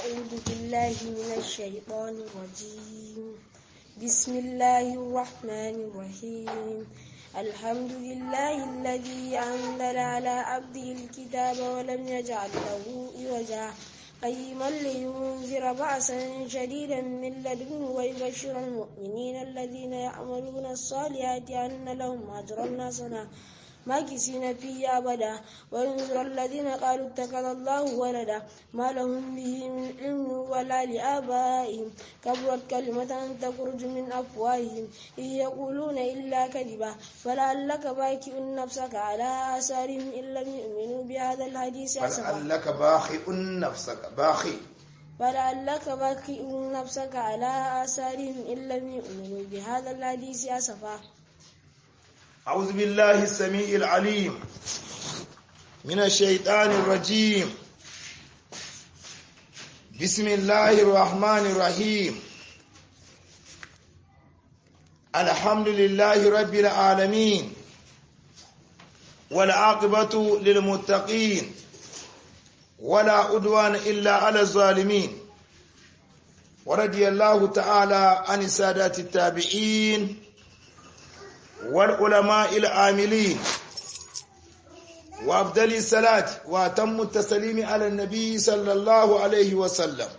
أعوذ بالله من الشيطان الرجيم بسم الله الرحمن الرحيم الحمد لله الذي أنزل على عبده الكتاب ولم يجعل له عوجا قيما لينذر بأسا شديدا من لدنه ويبشر المؤمنين الذين يعملون الصالحات أن لهم أجرا حسنا ماكسين فيه أبدا وينذر الذين قالوا اتخذ الله ولدا ما لهم به من علم ولا لآبائهم كبرت كلمة تخرج من أفواههم إن يقولون إلا كذبا فلعلك باكئ نفسك على آثارهم إن لم يؤمنوا بهذا الحديث أسفا فلعلك باخئ نفسك باخئ فلعلك باكئ نفسك على آثارهم إن لم يؤمنوا بهذا الحديث أسفا أعوذ بالله السميع العليم من الشيطان الرجيم بسم الله الرحمن الرحيم الحمد لله رب العالمين والعاقبة للمتقين ولا عدوان إلا على الظالمين ورضي الله تعالى عن السادات التابعين والعلماء العاملين وأفضل الصلاة وأتم التسليم على النبي صلى الله عليه وسلم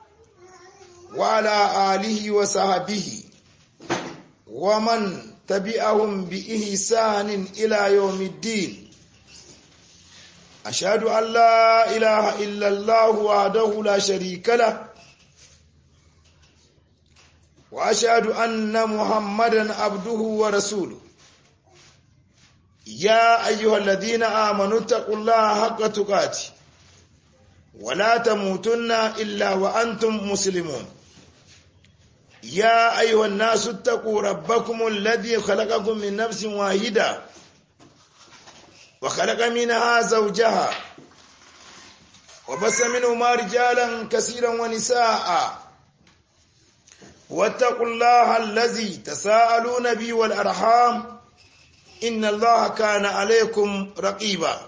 وعلى آله وصحبه ومن تبعهم بإحسان إلى يوم الدين أشهد أن لا إله إلا الله وحده لا شريك له وأشهد أن محمدا عبده ورسوله يا أيها الذين آمنوا اتقوا الله حق تقاته ولا تموتن إلا وأنتم مسلمون يا أيها الناس اتقوا ربكم الذي خلقكم من نفس واحدة وخلق منها زوجها وبس منهما رجالا كثيرا ونساء واتقوا الله الذي تساءلون به والأرحام إن الله كان عليكم رقيبا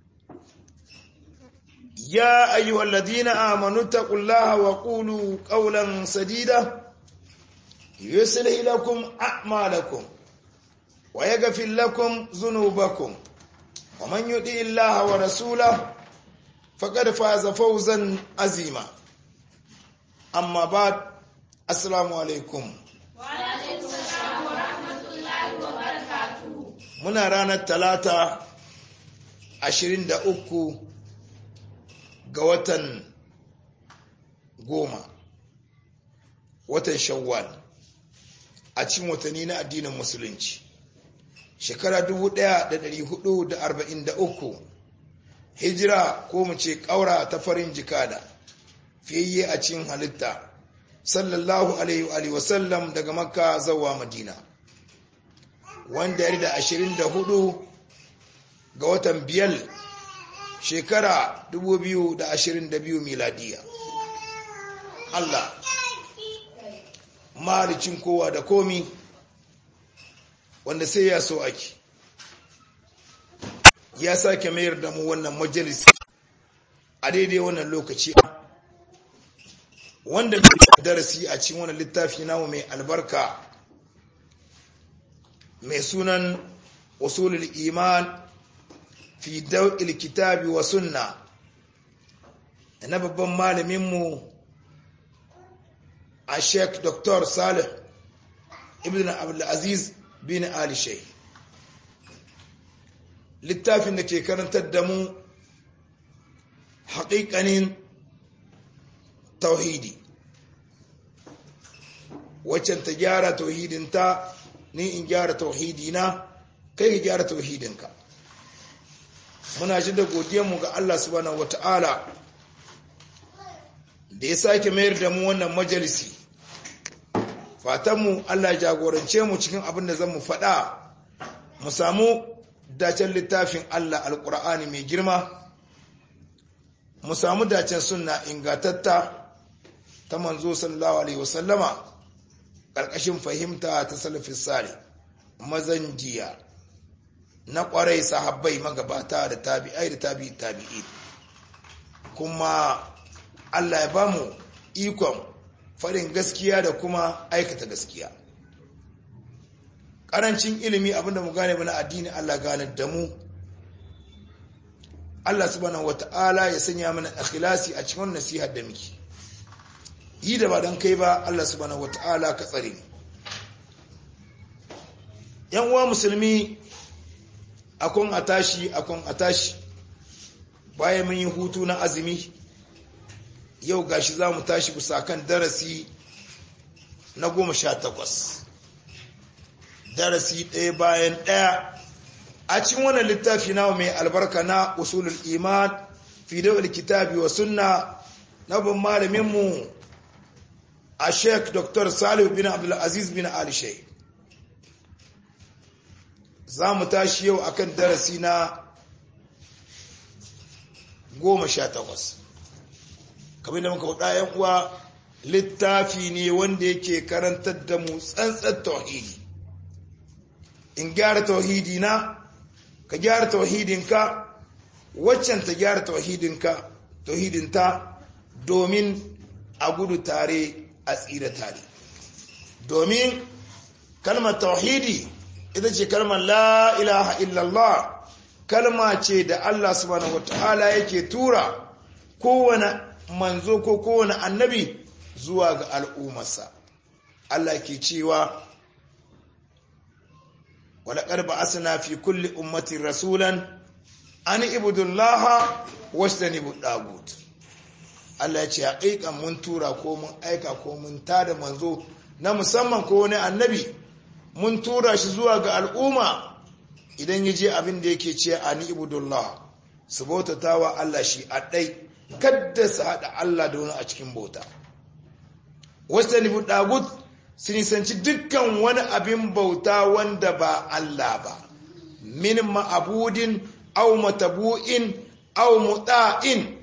يا أيها الذين آمنوا اتقوا الله وقولوا قولا سديدا يصلح لكم أعمالكم ويغفر لكم ذنوبكم ومن يطع الله ورسوله فقد فاز فوزا عظيما أما بعد Assalamu alaikum. Muna ranar talata ashirin da uku ga watan goma, watan shawwal a cikin watanni na addinin musulunci. Shekara dubu ɗaya da da hudu arba'in uku, hijira ko mu ce ƙaura ta farin jikada, fiye a cikin halitta. sallallahu alaihi wa sallam daga makka zawa madina wanda ya da ashirin da hudu ga watan biyar shekara dubu biyu da ashirin da biyu miladiya Allah maricin kowa da komi wanda sai ya so ake ya sake mayar da mu wannan majalisi a daidai wannan lokaci wanda mai darasi a cikin wani littafi namu mai albarka mai sunan usulul iman fi daw'il kitabi wa sunna na babban malaminmu a sheik dr salih ibn abdulaziz bin ali shai littafin da ke karantar da mu haƙiƙanin tauhidi waccan ta gyara tauhidinta ni in gyara tauhidina kai ka gyara tauhidinka muna shi da godiyarmu ga Allah subhanahu wata'ala da ya sake mayar da mu wannan majalisi fatanmu Allah ya jagorance mu cikin abin da zan mu faɗa mu samu dacen littafin Allah alƙur'ani mai girma mu samu dacen sunna ingatatta ta manzo sallallahu alaihi wasallama ƙarƙashin fahimta ta salafin sare mazan jiya na ƙwarai sahabbai magabata da tabi'ai da tabi'i tabi'i kuma Allah ya ba mu ikon farin gaskiya da kuma aikata gaskiya ƙarancin ilimi abinda mu gane mana addini Allah gane da mu Allah subhanahu wata'ala ya sanya mana ikhlasi a cikin nasihar da muke yi da ba don kai ba Allah subhanahu wata'ala ka tsare yan uwa musulmi akon a tashi akon a tashi bayan mun yi hutu na azumi yau gashi za mu tashi bisa kan darasi na goma sha takwas darasi ɗaya bayan ɗaya a cikin wannan littafi na mai albarka na usulul iman fi dawal kitabi wa sunna na bin malaminmu a sheik dr salih bin abdulaziz bin ali sheikh za mu tashi yau akan darasi na goma sha takwas kamar da muka faɗa yan uwa littafi ne wanda yake karantar da mu tsantsar tauhidi in gyara tauhidi na ka gyara tauhidinka waccan ta gyara tauhidinka tauhidinta domin a gudu tare a tsira tare domin kalmar tauhidi ita ce kalmar la ilaha illallah kalma ce da Allah subhanahu wataala yake tura kowane manzo ko kowane annabi zuwa ga al'ummarsa Allah ke cewa walaƙar ba asina fi kulli ummatin rasulan an ibudullaha wasu da ɗagut Allah ya ce haƙiƙan mun tura ko mun aika ko mun tada manzo na musamman ko wani annabi mun tura shi zuwa ga al'umma idan ya je abin da yake ce a ni ibudullah su bautata wa Allah shi a ɗai kadda su haɗa Allah da wani a cikin bauta wasu da nufi ɗagut su nisanci dukkan wani abin bauta wanda ba Allah ba min ma'abudin au matabu'in au muɗa'in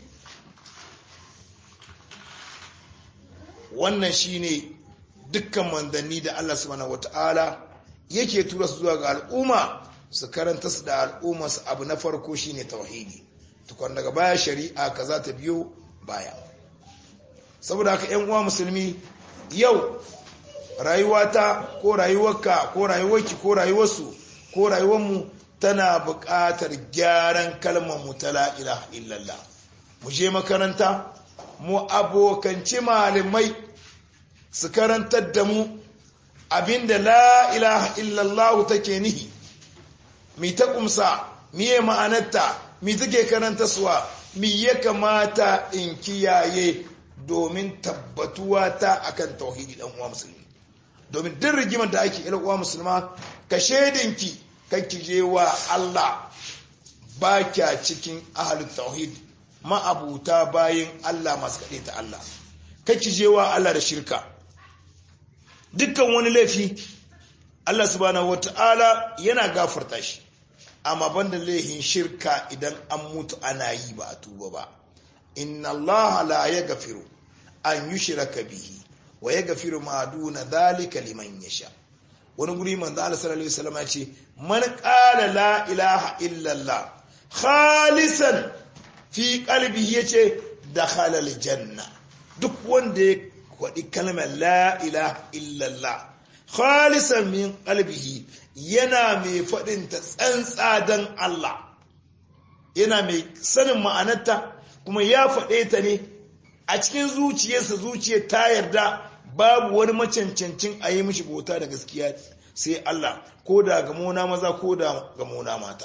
wannan shine dukkan manzanni da Allah subhanahu wata'ala yake tura su zuwa ga al'umma su karanta su da al'umma su abu na farko shine tauhidi tukwan daga baya shari'a kaza ta biyo baya saboda haka ƴan uwa musulmi yau rayuwata ko rayuwarka ko rayuwarki ko rayuwarsu ko rayuwarmu tana buƙatar gyaran kalmar mu ta la ilaha illallah mu je makaranta mu abokanci malamai su karantar da mu abinda la ilaha illallah take nihi mi ta kumsa miye ma'anarta mi take karanta suwa mi ya kamata in kiyaye domin tabbatuwa ta akan tauhidi dan uwa musulmi domin duk rigimar da ake ila uwa musulma ka shedinki kanki je wa Allah ba kya cikin ahlul tauhid ma'abuta bayin Allah masu kaɗe ta Allah kanki je wa Allah da shirka dukkan wani laifi Allah subhanahu wata'ala yana gafarta shi amma banda laifin shirka idan an mutu ana yi ba a tuba ba inna Allah la yaghfiru an yushraka bihi wa yaghfiru ma duna dhalika liman yasha wani guri manzo Allah sallallahu alaihi wasallam ya ce man qala la ilaha illa Allah khalisan fi qalbihi yace dakhala aljanna duk wanda ya kwaɗi kalmar la ilaha illallah khalisan min qalbihi yana mai faɗin ta tsantsa don Allah yana mai sanin ma'anarta kuma ya faɗe ta ne a cikin zuciyarsa zuciyar ta yarda babu wani macancancin a yi mishi bauta da gaskiya sai Allah ko da gamona maza ko da gamona mata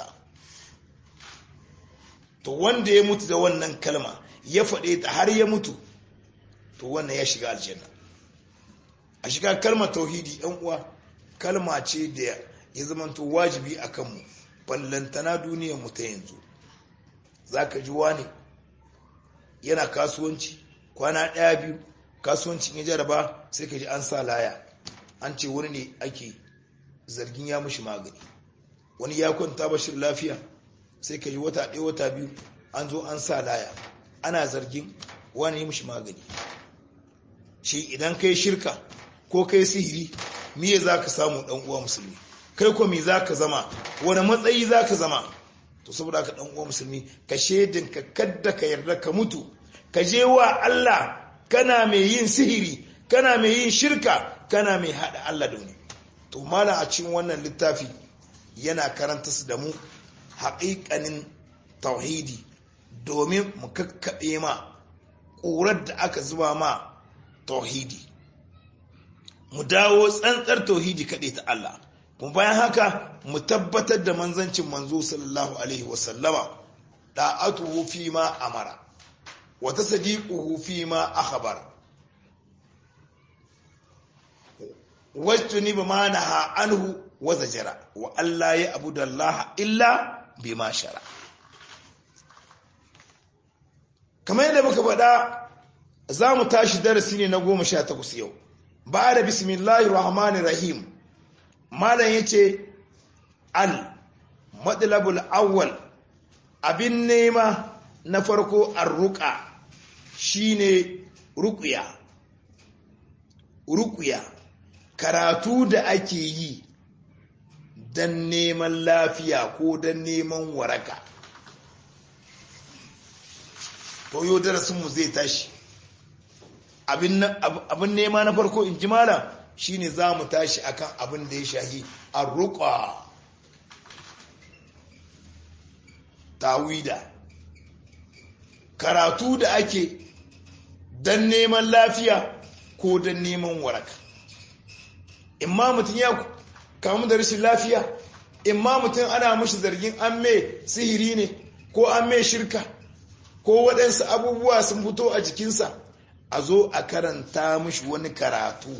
to wanda ya mutu da wannan kalma ya faɗe ta har ya mutu to wannan ya shiga aljanna a shiga kalmar tauhidi yan uwa kalma ce da ya zamanto wajibi a kanmu ballantana duniyar mu ta yanzu zaka ji wani yana kasuwanci kwana ɗaya biyu kasuwancin ya jaraba sai ka ji an sa laya an ce wani ne ake zargin ya mushi magani wani ya kwanta bashir lafiya sai ka ji wata ɗaya wata biyu an zo an sa laya ana zargin wani ya mushi magani shi idan kai shirka ko kai sihiri miye za ka samu ɗan uwa musulmi kai ko me za ka zama wani matsayi za ka zama to saboda ka ɗan uwa musulmi ka shaidin ka kadda ka yarda ka mutu ka je wa Allah kana mai yin sihiri kana mai yin shirka kana mai haɗa Allah da wani to mala a cikin wannan littafi yana karanta su da mu haƙiƙanin tauhidi domin mu kakkaɓe ma ƙurar da aka zuba ma tauhidi mu dawo tsantsar tauhidi kaɗai ta Allah kuma bayan haka mu tabbatar da manzancin manzo sallallahu alaihi wasallama da'atuhu fi ma amara wa tasdiquhu fi ma akhbara wajtuni bima naha anhu wa zajara wa alla ya abudallaha illa bima shara kamar yadda muka faɗa za mu tashi darasi ne na goma sha takwas yau ba da bismillahir rahmanir rahim malam yace al madlabul awwal abin nema na farko arruqa shine ruqya ruqya karatu da ake yi dan neman lafiya ko dan neman waraka to yau darasinmu zai tashi abin nema na farko in ji malam shine za mu tashi akan abin da ya shahi arruqa tawida karatu da ake dan neman lafiya ko dan neman waraka imma mutum ya kamu da rashin lafiya imma mutum ana mashi zargin an mai sihiri ne ko an mai shirka ko waɗansu abubuwa sun fito a jikinsa a zo a karanta mashi wani karatu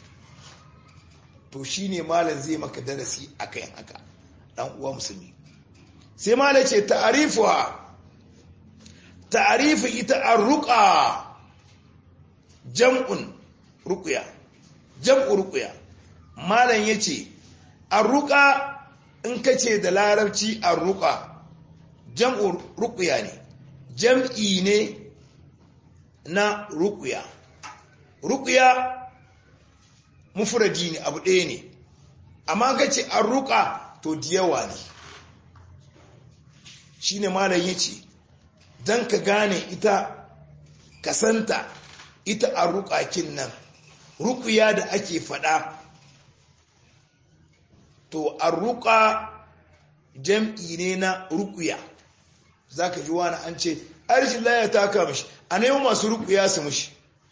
to shi ne malam zai maka darasi a kan haka ɗan uwa musulmi sai malam ce ta'arifuwa ta'arifu ita an ruƙa jam'un ruƙuya jam'u ruƙuya malam ya ce an ruƙa in ka ce da larabci an ruƙa jam'u ruƙuya ne jam'i ne na ruƙuya ruƙuya mufuradi ne abu ɗaya ne amma ka ce an ruƙa to diyawa ne shi ne malam ya ce don ka gane ita kasanta ita a ruƙakin nan ruƙuya da ake faɗa to a ruƙa jam'i ne na ruƙuya za ka ji wani an ce arshin laya ta kama shi a nemi masu ruƙuya su mushi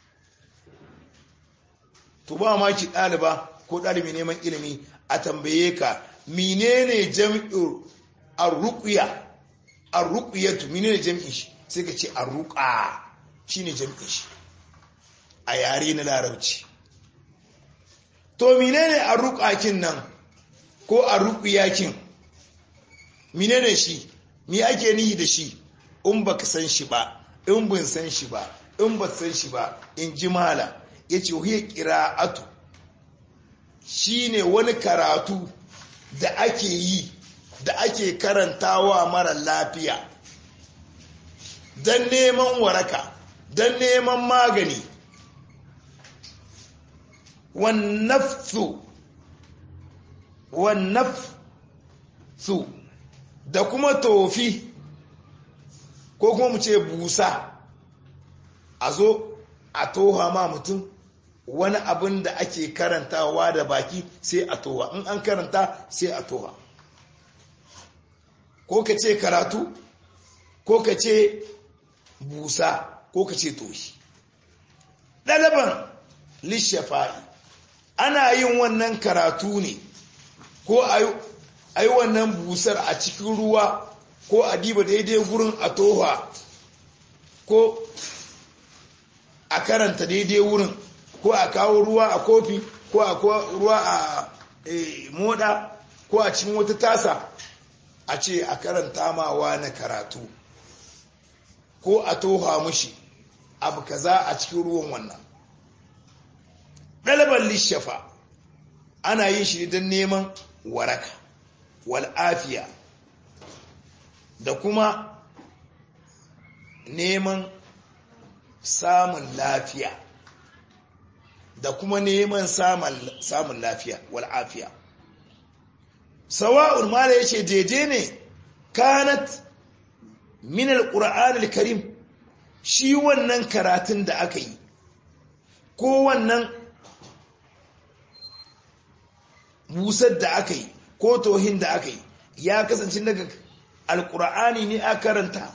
to ba ma ki ɗaliba ko ɗalibi neman ilimi a tambaye ka menene jam'in ar-ruqya ar-ruqyatu menene jam'in shi sai ka ce ar-ruqa shine jam'in shi a yare na larabci to menene ar-ruqakin nan ko ar-ruqyakin menene shi me ake nihi da shi in baka san shi ba in bin san shi ba in ba san shi ba in ji mala yace hiya qira'atu shine wani karatu da ake yi da ake karantawa mara lafiya don neman waraka don neman magani wannafsu wannafsu da kuma tofi ko kuma mu ce busa a zo a toha ma mutum wani abin da ake karantawa da baki sai a toha in an karanta sai a toha ko ka ce karatu ko ka ce busa ko ka ce toshi ɗalaban lishafa'i ana yin wannan karatu ne ko a yi wannan busar a cikin ruwa ko a diba daidai gurin a toha ko a karanta daidai wurin ko a kawo ruwa a kofi ko a ruwa a moda ko a cikin wata tasa a ce a karanta mawa na karatu ko a toha mushi abu kaza a cikin ruwan wannan ɗaliban lishafa ana yin shi don neman waraka wal'afiya da kuma neman samun lafiya da kuma neman samun lafiya wal'afiya sawa'un mala yace daidai ne kanat min alquran alkarim shi wannan karatun da aka yi ko wannan busar da aka yi ko tohin da aka yi ya kasance daga alkur'ani ne a karanta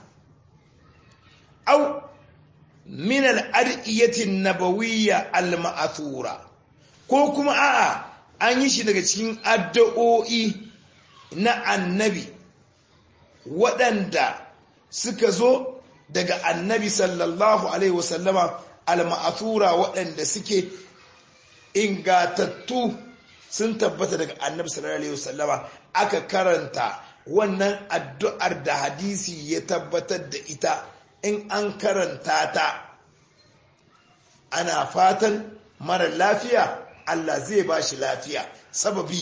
au min al'adiyyatin nabawiyya al-ma'athura ko kuma a'a an yi shi daga cikin addu'o'i na annabi waɗanda suka zo daga annabi sallallahu alaihi wasallama al-ma'athura waɗanda suke ingatattu sun tabbata daga annabi sallallahu alaihi wasallama aka karanta wannan addu'ar da hadisi ya tabbatar da ita in an karanta ta ana fatan mara lafiya Allah zai ba shi lafiya sababi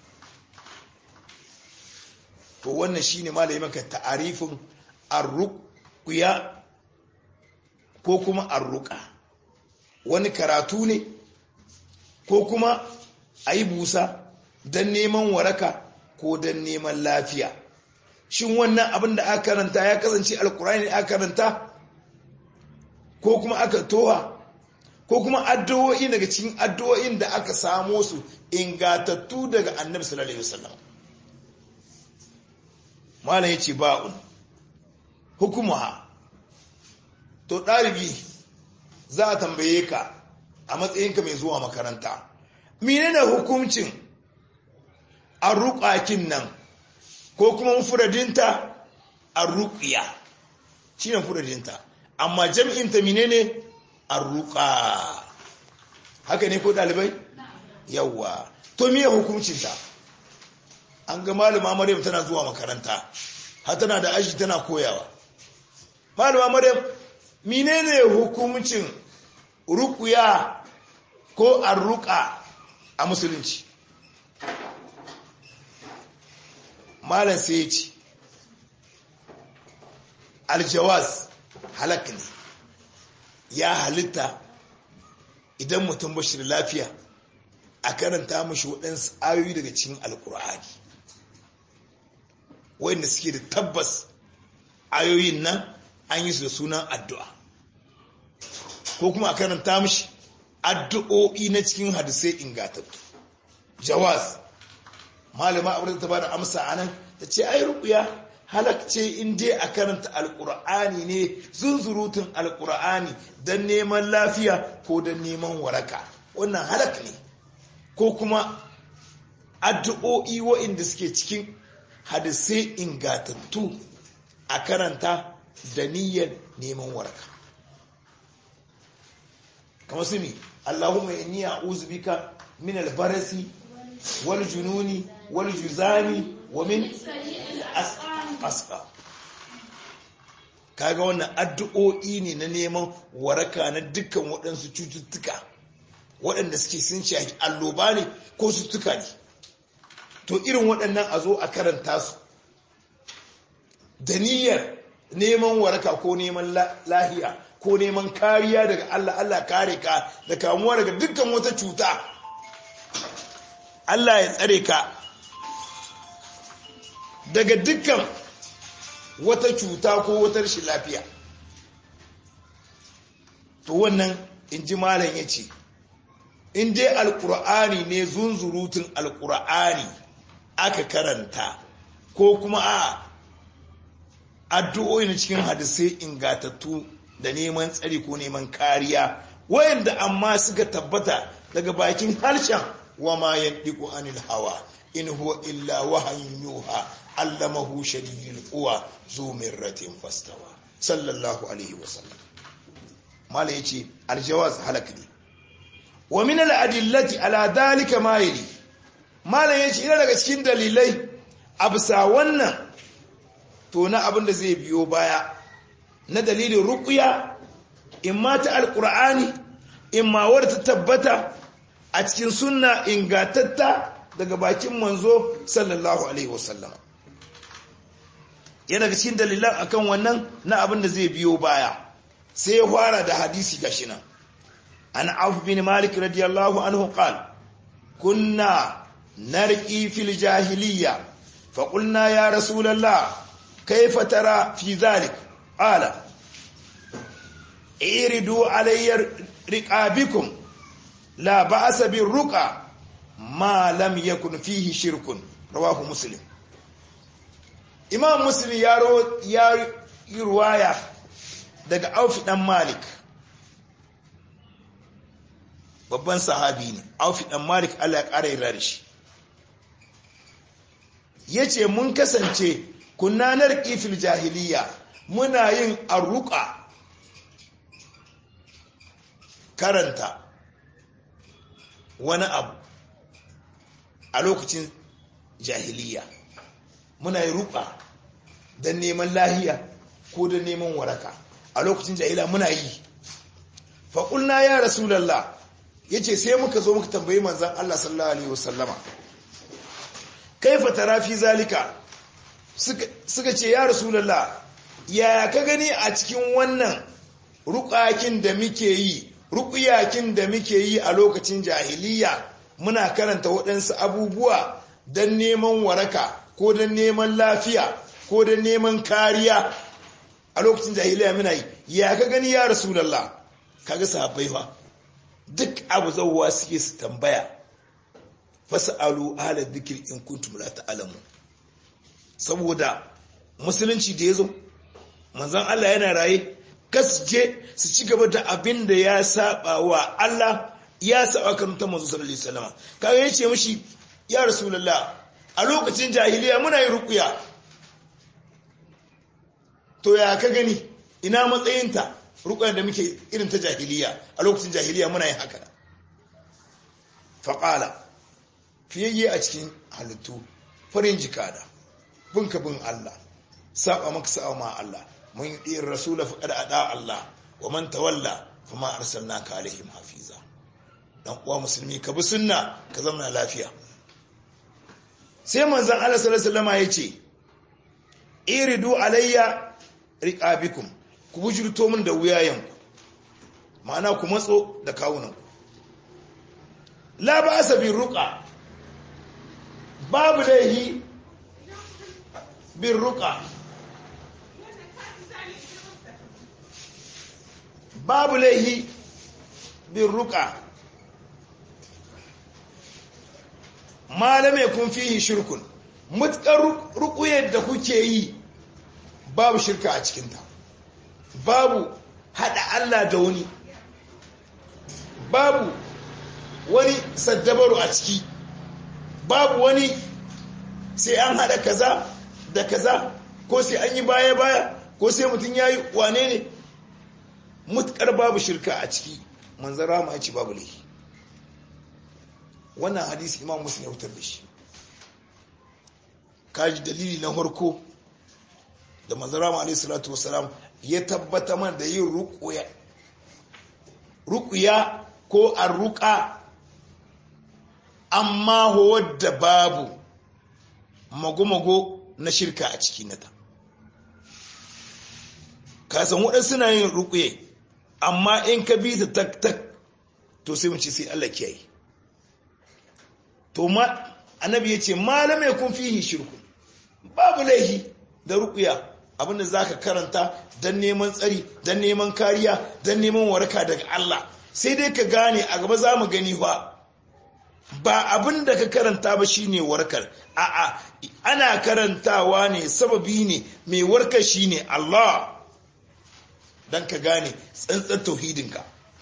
to wannan shine malai maka ta'arifin arruqya ko kuma arruqa wani karatu ne ko kuma ayi busa dan neman waraka ko dan neman lafiya shin wannan abin da aka karanta ya kasance alkurani aka karanta ko kuma aka toha ko kuma addu'o'i daga cikin addu'o'in da aka samo su ingatattu daga annabi sallallahu alaihi wasallam malam yace ba'un hukumuha to dalibi za a tambaye ka a matsayinka mai zuwa makaranta menene hukuncin arruqakin nan ko kuma mufradinta arruqiya shine mufradinta amma jam'inta menene arruqa haka ne ko dalibai yawa to me hukuncin ta an ga malama maryam tana zuwa makaranta har tana da aji tana koyawa malama maryam menene hukuncin ruqya ko arruqa a musulunci malam sai ya ce aljawaz halak ne ya halitta idan mutum bashir lafiya a karanta mashi waɗansu ayoyi daga cikin alkur'ani wanda suke da tabbas ayoyin nan an yi su da sunan addu'a ko kuma a karanta mashi addu'o'i na cikin hadisai ingatattu jawaz malama abin ta bada amsa anan ta ce ai ruqya halakce in dai a karanta alqur'ani ne zunzurutun alqur'ani dan neman lafiya ko dan neman waraka wannan halak ne ko kuma addu'o'i wa'inda suke cikin hadisai ingatattu a karanta da niyyar neman waraka kamar su ne Allahumma inni a'udhu bika min al-barasi wal jununi wal juzani wa min asqa kaga wannan addu'o'i ne na neman waraka na dukkan waɗansu cututtuka waɗanda suke sun shafi alloba ne ko cututtuka ne to irin waɗannan a zo a karanta su da niyyar neman waraka ko neman lahiya ko neman kariya daga Allah Allah kare ka da kamuwa daga dukkan wata cuta Allah ya tsare ka daga dukkan wata cuta ko wata rashin lafiya to wannan in ji malam ya ce in dai alkur'ani ne zunzurutun alkur'ani aka karanta ko kuma a addu'o'i na cikin hadisai ingatattu da neman tsari ko neman kariya wayanda amma suka tabbata daga bakin harshen wa ma yandiku anil hawa in huwa illa wahayin yuha allamahu shadidul quwa zu mirratin fastawa sallallahu alaihi wasallam mala yace aljawaz halak ne wa min al adillati ala dalika ma yali mala yace ina daga cikin dalilai absa wannan to na abin da zai biyo baya na dalilin ruqya imma ta alqur'ani imma wadda ta tabbata a cikin sunna ingatatta daga bakin manzo sallallahu alaihi wasallam yana cikin dalilan akan wannan na abin da zai biyo baya sai ya fara da hadisi gashi nan an auf bin malik radiyallahu anhu qal kunna narqi fil jahiliyya fa qulna ya rasulullah kayfa tara fi dhalik qala iridu alayyar riqabikum la ba'sa bir ruqa ma lam yakun fihi shirkun rawahu muslim imam muslim ya ya yi ruwaya daga aufi dan malik babban sahabi ne aufi dan malik Allah ya kara yarda da shi yace mun kasance kunnanar kifil jahiliya muna yin arruqa karanta wani abu a lokacin jahiliya muna yi ruqa don neman lahiya ko don neman waraka a lokacin jahiliya muna yi faƙulna ya rasulallah ya ce sai muka zo muka tambayi manzan Allah sallallahu Alaihi wasallama kaifa tarafi zalika suka ce ya rasulallah ya ka gani a cikin wannan ruƙakin da muke yi ruƙuyakin da muke yi a lokacin jahiliya muna karanta waɗansu abubuwa don neman waraka ko don neman lafiya ko don neman kariya a lokacin jahiliya muna yi ya ka gani ya rasulallah kaga sahabbai fa duk abu zauwa suke su tambaya fas'alu ala dhikri in kuntum la ta'lamun saboda musulunci da yazo manzon Allah yana raye kasje su ci gaba da abin da ya saba wa Allah ya saba kan ta manzo sallallahu alaihi wasallam kaga yace mishi ya rasulullah a lokacin jahiliya muna yi ruqya to ya ka gani ina matsayinta ruqya da muke irin ta jahiliya a lokacin jahiliya muna yin haka faqala fiyayye a cikin halittu farin jikada binka bin Allah saba maka saba ma Allah mun yi rasula faqad ada Allah wa man tawalla fama arsalnaka alaihim hafiza dan uwa musulmi ka bi sunna ka zama lafiya sai manzon Allah sallallahu alaihi wasallam yace iridu alayya riqabikum ku bujurto min da wuyayenku ma'ana ku matso da kawunanku la ba'sa bi ruqa babu laihi bin ruqa babu laihi bin ruqa malame kun fihi shirkun mutkar ruquyar da kuke yi babu shirka a cikinta babu hada Allah da wani babu wani saddabaru a ciki babu wani sai an hada kaza da kaza ko sai an yi baya-baya ko sai mutum ya yi wane ne mutkar babu shirka a ciki manzan rama ya ce babu laifi wannan hadisi imam musulun ya wutar da shi kaji dalili na harko da manzan rama alaihi salatu wasalam ya tabbata man da yin rukuya ko arruka amma wadda babu mago-mago na shirka a ciki nata kasan waɗansu na yin rukuye amma in ka bi ta tak-tak to sai mace sai Allah kiyaye to ma annabi ya ce malamai kun fihi shirku babu laihi da rukuya abinda za ka karanta don neman tsari don neman kariya don neman waraka daga Allah sai dai ka gane a gaba za mu gani ba ba abin da ka karanta ba shine warkar a'a ana karantawa ne sababi ne mai warkar shine Allah don ka gane tsantsar tauhidinka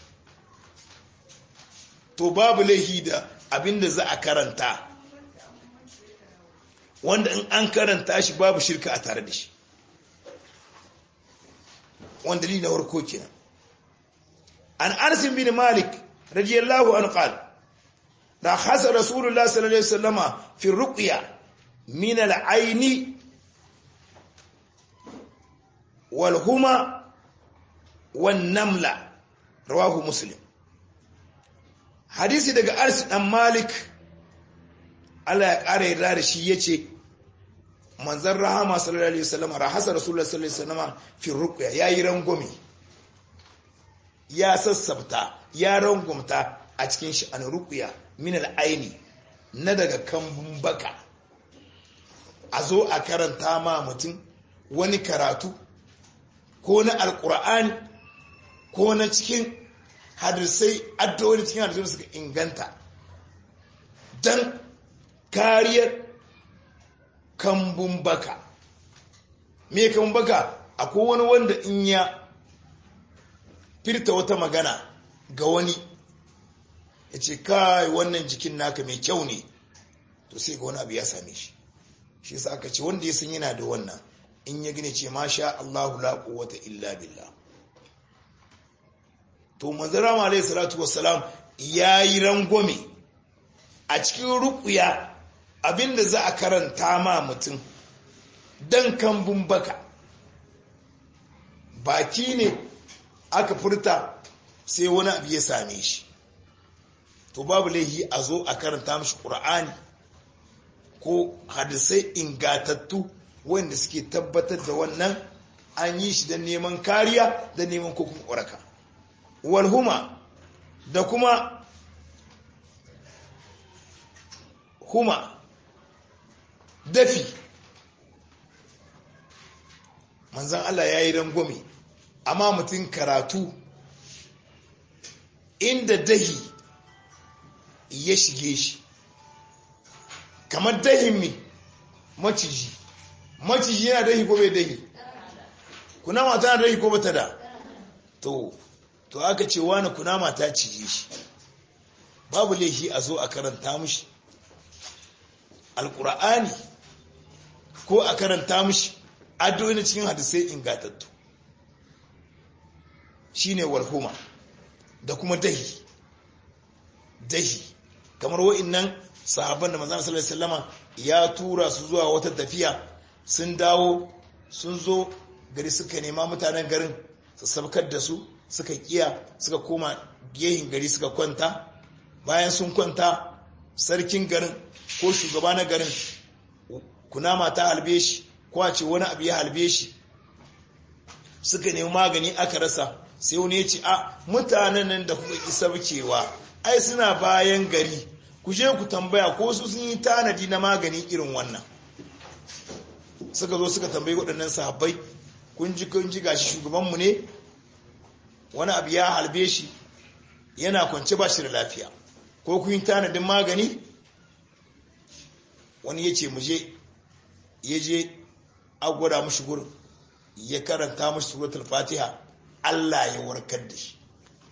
to babu laihi da abin da za a karanta wanda in an karanta shi babu shirka a tare da shi wanda dalili na warko kenan an Anas bin Malik radiyallahu anhu qala da hasa rasulullah sallallahu alaihi wasallama fi ruqya min al-ayn wal huma wan namla rawahu muslim hadisi daga Anas dan Malik Allah ya kare yarda da shi yace manzon rahama sallallahu alaihi wasallama rahasa rasulullah sallallahu alaihi wasallama fi ruqya yayi rangwame ya sassabta ya rangumta a cikin shi an ruqya min al'aini na daga kambun baka a zo a karanta ma mutum wani karatu ko na alkur'ani ko na cikin hadisai addu'o'i cikin hadisai suka inganta don kariyar kambun baka me kambun baka akwai wani wanda in ya firta wata magana ga wani ya ce kai wannan jikin naka mai kyau ne to sai ga wani abu ya same shi shi sa aka ce wanda ya san yana da wannan in ya gine ce masha Allahu la quwwata illa billah to manzara ma alayhi salatu wassalam yayi rangwame a cikin ruqya abinda za a karanta ma mutum dan kambun baka baki ne aka furta sai wani abu ya same shi to babu laihi a zo a karanta mashi ƙur'ani ko hadisai ingatattu wanda suke tabbatar da wannan an yi shi don neman kariya da neman kokun ƙwaraka walhuma da kuma huma dafi manzan Allah ya yi rangwame amma mutum karatu inda dahi ya shige shi kamar dahin mi maciji maciji yana dahi ko bai dahi kunama tana dahi ko bata da to to aka ce wani kunama ta cije shi babu laifi a zo a karanta mushi alkur'ani ko a karanta mushi addu'o'i cikin hadisai ingatattu shine walhuma da kuma dahi dahi kamar wa'annan sahabban da manzon sallallahu alaihi wasallama ya tura su zuwa wata tafiya sun dawo sun zo gari suka nema mutanen garin su sabkar da su suka kiya suka koma gehin gari suka kwanta bayan sun kwanta sarkin garin ko shugaba na garin kunama ta halbe shi ko a ce wani abu ya halbe shi suka nemi magani aka rasa sai wani ya ce a mutanen nan da kuka isa cewa ai suna bayan gari ku je ku tambaya ko su sun yi tanadi na magani irin wannan suka zo suka tambayi waɗannan sahabbai kun ji kun ji gashi shugabanmu ne wani abu ya halbe shi yana kwance ba shi da lafiya ko kun yi tanadin magani wani ya ce muje ya je agwada mashi gurin ya karanta mashi suratul fatiha Allah ya warkar da shi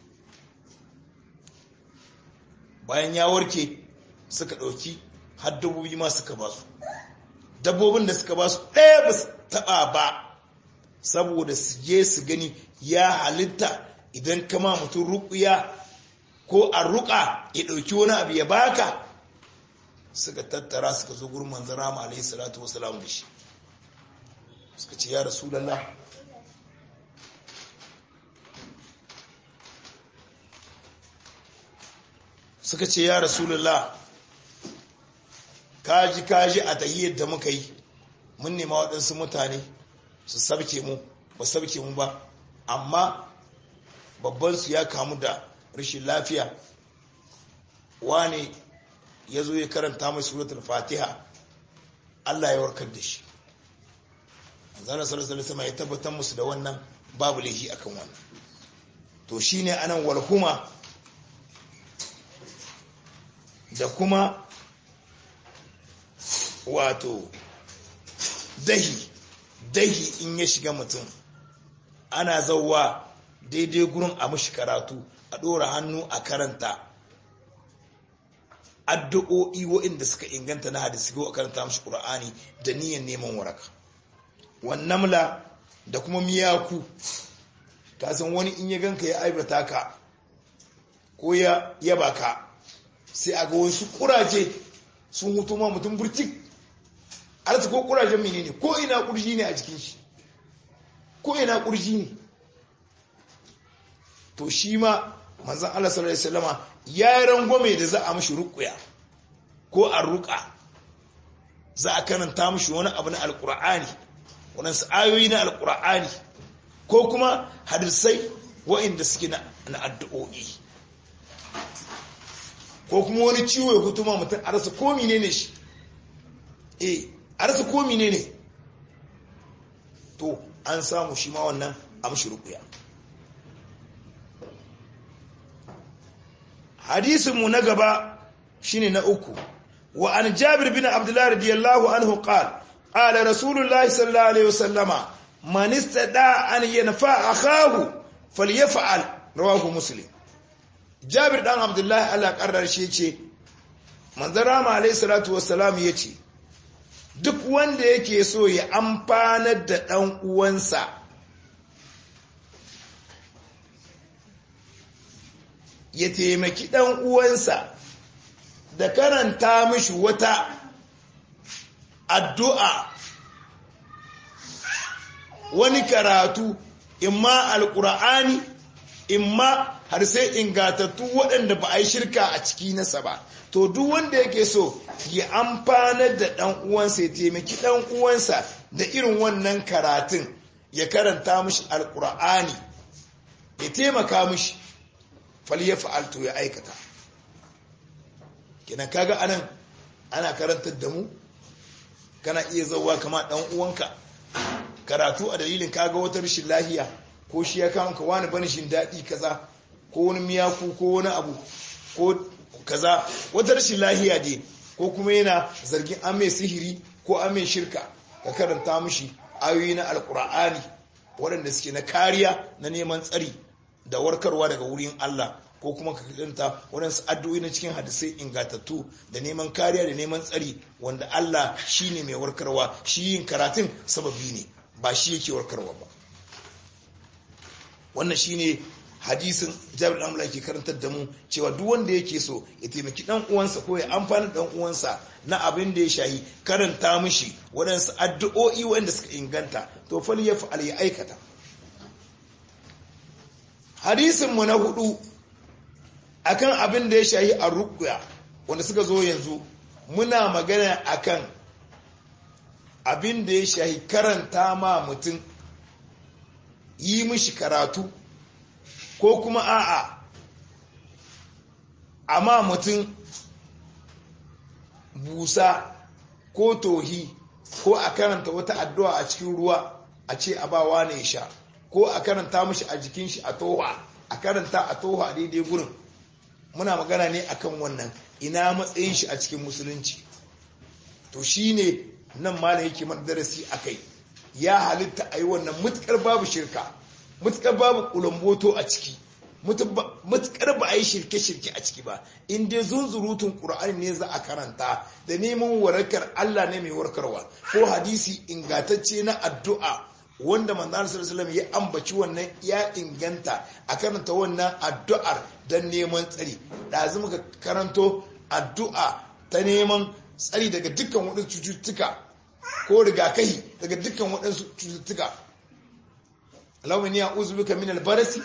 bayan ya warke suka ɗauki har dabbobi ma suka ba su dabbobin da suka ba su ɗaya ba su taɓa ba saboda su je su gani ya halitta idan kama mutum ruƙuya ko a ruƙa ya ɗauki wani abu ya baka suka tattara suka zo gurin manzan rama alaihi salatu wasalam da shi suka ce ya rasulallah suka ce ya rasulallah kaji kaji a tahiyyar da muka yi mun nema waɗansu mutane su sabke mu ba sabke mu ba amma babbansu ya kamu da rashin lafiya wane ya zo ya karanta mai suratul fatiha Allah ya warkar da shi zana sarasar sama ya tabbatar musu da wannan babu laifi akan wannan to shine anan walhuma da kuma wato dahi dahi in ya shiga mutum ana zauwa daidai gurin a mashi karatu a ɗora hannu a karanta addu'o'i waɗanda suka inganta na hadisi ko a karanta mashi ƙura'ani da niyan neman waraka wannamla da kuma miyaku kasan wani in ya ganka ya aibata ka ko ya yaba ka sai a ga wasu kuraje sun hutu ma mutum burtik arzu ko kurajen menene ko ina kurji ne a jikin shi ko ina kurji ne to shi ma manzan Allah sallallahu alaihi wasallama ya yi rangwame da za a mashi rukuya ko a ruka za a karanta mashi wani abu na alkur'ani waɗansu ayoyi na alkur'ani ko kuma hadisai wa'inda suke na addu'o'i ko kuma wani ciwo ya hutuma mutum a rasa ko ne shi eh a rasa ko ne to an samu shi ma wannan amshi rukuya hadisin mu na gaba shine na uku wa an jabir bin abdullah radiyallahu anhu qala qala rasulullahi sallallahu alaihi wasallama man istada an yanfa akahu falyaf'al rawahu muslim jabir dan abdullahi Allah karrar shi yace manzon rama alaihi salatu wassalam yace duk wanda yake so ya amfanar da dan uwansa ya taimaki dan uwansa da karanta mishi wata addu'a wani karatu imma alkur'ani imma har sai ingatattu waɗanda ba a yi shirka a ciki nasa ba to duk wanda yake so ya amfanar da ɗan uwansa ya taimaki ɗan uwansa da irin wannan karatun ya karanta mishi alkur'ani ya taimaka mishi ya fa'alto ya aikata kina kaga anan ana karantar da mu kana iya zauwa kama ɗan uwanka karatu a dalilin kaga wata rashin lahiya ko shi ya kama ka wani bani shin daɗi kaza ko wani miyaku ko wani abu ko kaza wata rashin lahiya ne ko kuma yana zargin an mai sihiri ko an mai shirka ka karanta mishi ayoyi na alkur'ani waɗanda suke na kariya na neman tsari da warkarwa daga wurin Allah ko kuma ka karanta waɗansu addu'o'i na cikin hadisai ingantattu da neman kariya da neman tsari wanda Allah shine mai warkarwa shi yin karatun sababi ne ba shi yake warkarwa ba wannan shine hadisin jabir dan ke karantar da mu cewa duk wanda yake so ya taimaki dan uwansa ko ya amfana dan uwansa na abin da ya shahi karanta mishi waɗansu addu'o'i wanda suka inganta to fal ya fa'al ya aikata hadisin mu na hudu akan abin da ya shahi a ruqya wanda suka zo yanzu muna magana akan abin da ya shahi karanta ma mutum yi mishi karatu ko kuma a'a amma mutum busa ko tohi ko a karanta wata addu'a a cikin ruwa a ce a bawa ne sha ko a karanta mishi a jikin shi a toha a karanta a toha a daidai gurin muna magana ne akan wannan ina matsayin shi a cikin musulunci to shine nan malam yake mana darasi akai ya halitta a yi wannan mutukar babu shirka mutukar babu kulomboto a ciki mutukar ba a yi shirke-shirke a ciki ba in dai zunzurutun ƙura'ani ne za a karanta da neman warakar Allah ne mai warkarwa ko hadisi ingantacce na addu'a wanda manzana sallallahu ya ambaci wannan ya inganta a karanta wannan addu'ar don neman tsari ɗazu muka karanto addu'a ta neman tsari daga dukkan waɗansu cututtuka ko rigakahi daga dukkan waɗansu cututtuka Allahumma inni a'udhu bika min al-barasi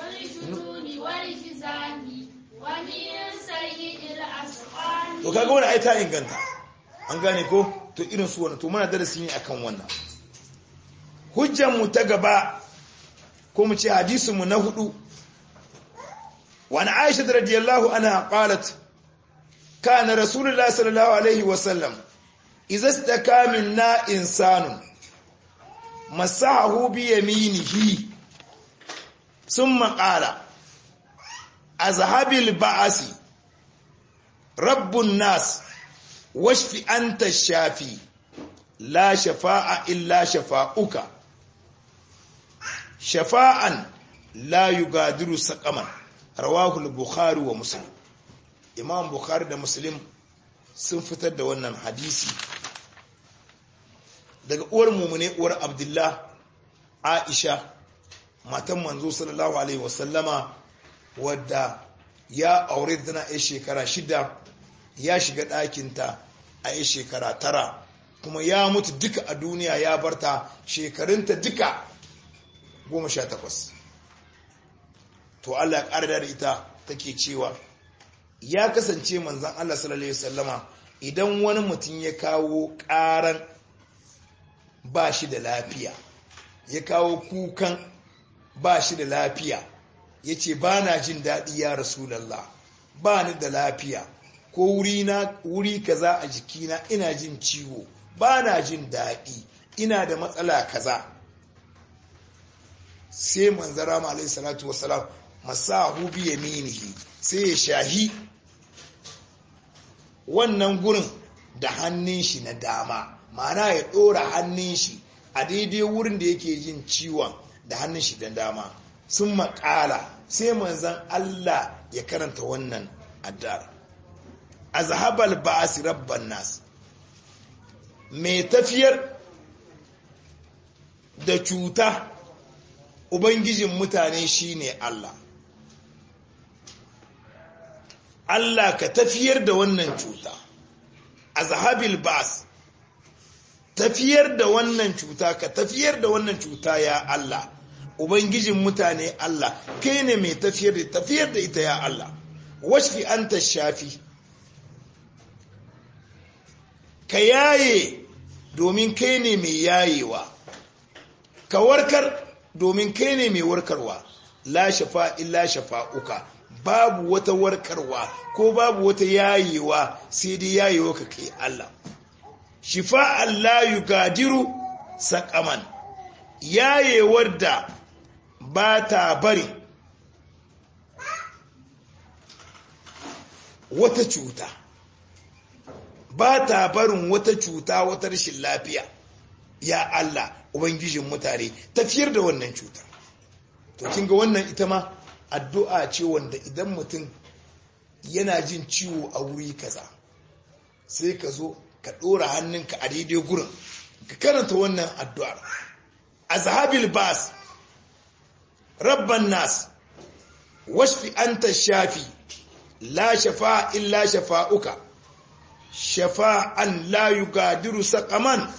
to kaga wannan ai ta inganta an gane ko to irin su wannan to muna darasi ne akan wannan hujjar mu ta gaba ko mu ce hadisin mu na hudu wa an Aisha radiyallahu anha qalat kana rasulullahi sallallahu alaihi wa sallam idza istaka minna insanun masahu bi yaminihi thumma qala azhabil ba'asi rabbun nas washfi anta shafi la shafa'a illa shafa'uka shafa'an la yugadiru saqaman rawahu al-bukhari wa muslim imam bukhari da muslim sun fitar da wannan hadisi daga uwar mumune uwar abdullah aisha matan manzo sallallahu alaihi wasallama wadda ya aure tana a shekara shida ya shiga ɗakinta a yi shekara tara kuma ya mutu duka a duniya ya barta shekarunta duka goma sha takwas to Allah ya ƙara da ita take cewa ya kasance manzan Allah sallallahu Alaihi wasallama idan wani mutum ya kawo ƙaran ba shi da lafiya ya kawo kukan ba shi da lafiya ya ce ba na jin daɗi ya rasulallah ba ni da lafiya ko wuri kaza a jikina ina jin ciwo ba na jin daɗi ina da matsala kaza sai manzara ma alaihi salatu wasalam masahu bi yaminihi sai ya shahi wannan gurin da hannun shi na dama ma'ana ya ɗora hannun shi a daidai wurin da yake jin ciwon da hannun shi da dama sun makala sai manzan Allah ya karanta wannan addar azhabal ba'as rabban nas mai tafiyar da cuta ubangijin mutane shine Allah Allah ka tafiyar da wannan cuta azhabil ba'as tafiyar da wannan cuta ka tafiyar da wannan cuta ya Allah ubangijin mutane Allah kai ne mai tafiyar da tafiyar da ita ya Allah washfi anta shafi ka yaye domin kai ne mai yayewa ka warkar domin kai ne mai warkarwa la shafa illa shafa'uka babu wata warkarwa ko babu wata yayewa sai dai yayewa ka kai Allah shifa'an la yugadiru saqaman yayewar da ba ta bari wata cuta ba ta barin wata cuta wata rashin lafiya ya Allah ubangijin mutane tafiyar da wannan cuta to kinga wannan ita ma addu'a ce wanda idan mutum yana jin ciwo a wuri kaza sai ka zo ka ɗora hannunka a daidai gurin ka karanta wannan addu'ar azhabil bas rabban nas washfi anta shafi la shafa illa shafa'uka shafa'an la yugadiru saqaman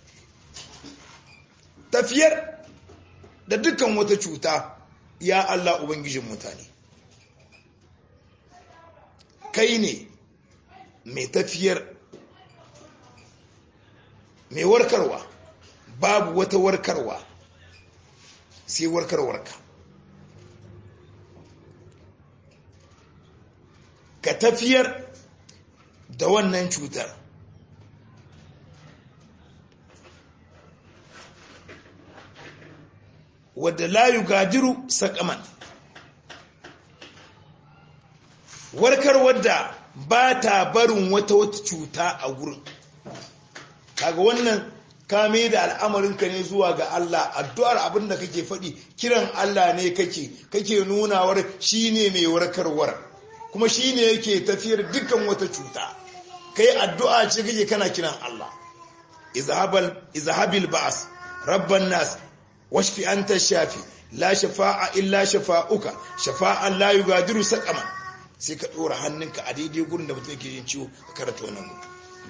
tafiyar da dukkan wata cuta ya Allah ubangijin mutane kai ne mai tafiyar mai warkarwa babu wata warkarwa sai warkarwarka ka tafiyar da wannan cutar wadda layu gadiru sakaman warkar wadda ba ta barin wata wata cuta a wurin kaga wannan kame da al'amarinka ne zuwa ga Allah addu'ar abin da kake faɗi kiran Allah ne kake kake nunawar shi ne mai warkarwar kuma shi ne yake tafiyar dukkan wata cuta kai addu'a ce kake kana kiran Allah izhabil ba'as rabban nas washfi anta shafi la shafa'a illa shafa'uka shafa'an la yugadiru saqaman sai ka dora hannunka a daidai gurin da mutum yake jin ciwo ka karanta wannan gurin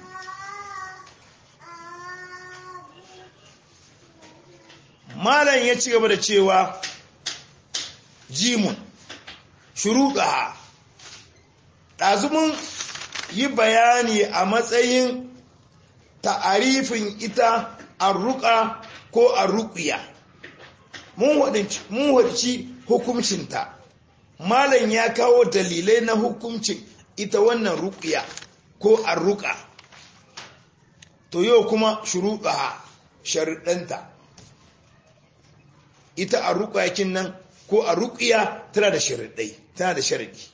malam ya ci gaba da cewa jimun shuruɗa ɗazumin yi bayani a matsayin ta'arifin ita arruƙa ko arruƙiya mun wadci hukuncinta malam ya kawo dalilai na hukuncin ita wannan ruƙiya ko arruƙa to yau kuma shuruɗa sharuɗanta ita a ruƙayakin nan ko a ruƙiya tana da sharaɗai tana da sharaɗi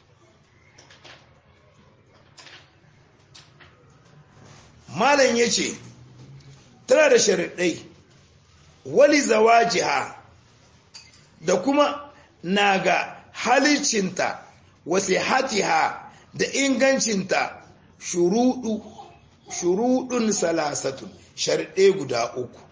malam ya ce tana da sharaɗai wali zawajiha da kuma na ga halicinta wasu hatiha da ingancinta shuruɗun salasatun sharaɗai guda uku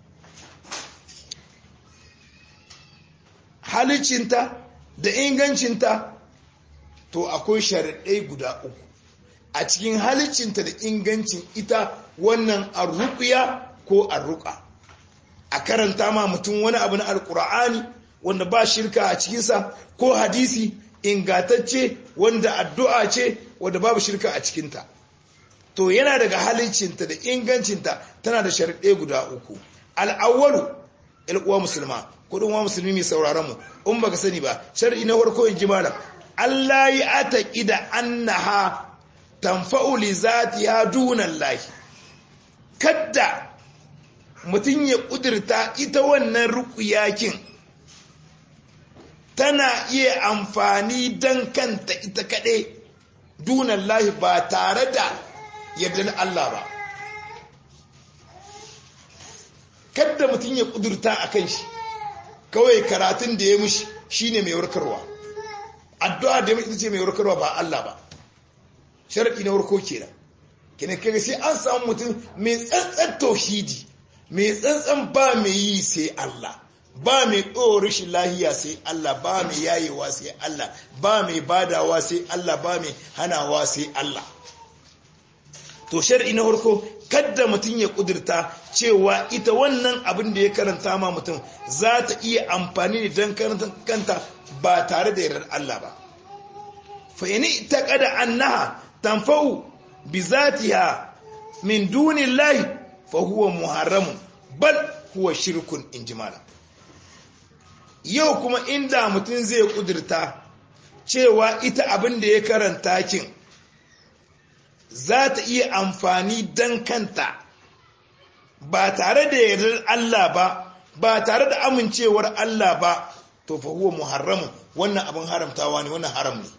halicinta da ingancinta to akwai sharaɗai guda uku a cikin halicinta da ingancin ita wannan arruƙiya ko arruƙa a karanta ma mutum wani abu na alƙur'ani wanda ba shirka a cikinsa ko hadisi ingatacce wanda addu'a ce wanda babu shirka a cikinta to yana daga halicinta da ingancinta tana da sharaɗai guda uku al'awwalu uwa musulma kudin wa musulmi mai sauraron mu in baka sani ba shar'i na farko in ji malam Allah yi ataqi da annaha tanfa'u li zatiha duna Allah kadda mutun ya kudirta ita wannan ruqyakin tana iya amfani don kanta ita kaɗai dunan lahi ba tare da yardar Allah ba kadda mutum ya kudurta a kan shi kawai karatun da ya mushi shine mai warkarwa addu'a da ya mushi ce mai warkarwa ba Allah ba sharaɗi na warko kenan kenan kaga sai an samu mutum mai tsantsan tauhidi mai tsantsan ba mai yi sai Allah ba mai ɗora shi lahiya sai Allah ba mai yayewa sai Allah ba mai badawa sai Allah ba mai hanawa sai Allah to shar'i na farko kadda mutum ya kudurta cewa ita wannan abin da ya karanta ma mutum za ta iya amfani da don karanta kanta ba tare da yardar Allah ba fa ini taqada annaha tanfa'u bi zatiha min dunillahi fa huwa muharramun bal huwa shirkun injimala yau kuma inda mutum zai kudurta cewa ita abin da ya karanta kin za ta iya amfani don kanta ba tare da yardar Allah ba ba tare da amincewar Allah ba to fa huwa muharramun wannan abin haramtawa ne wannan haram ne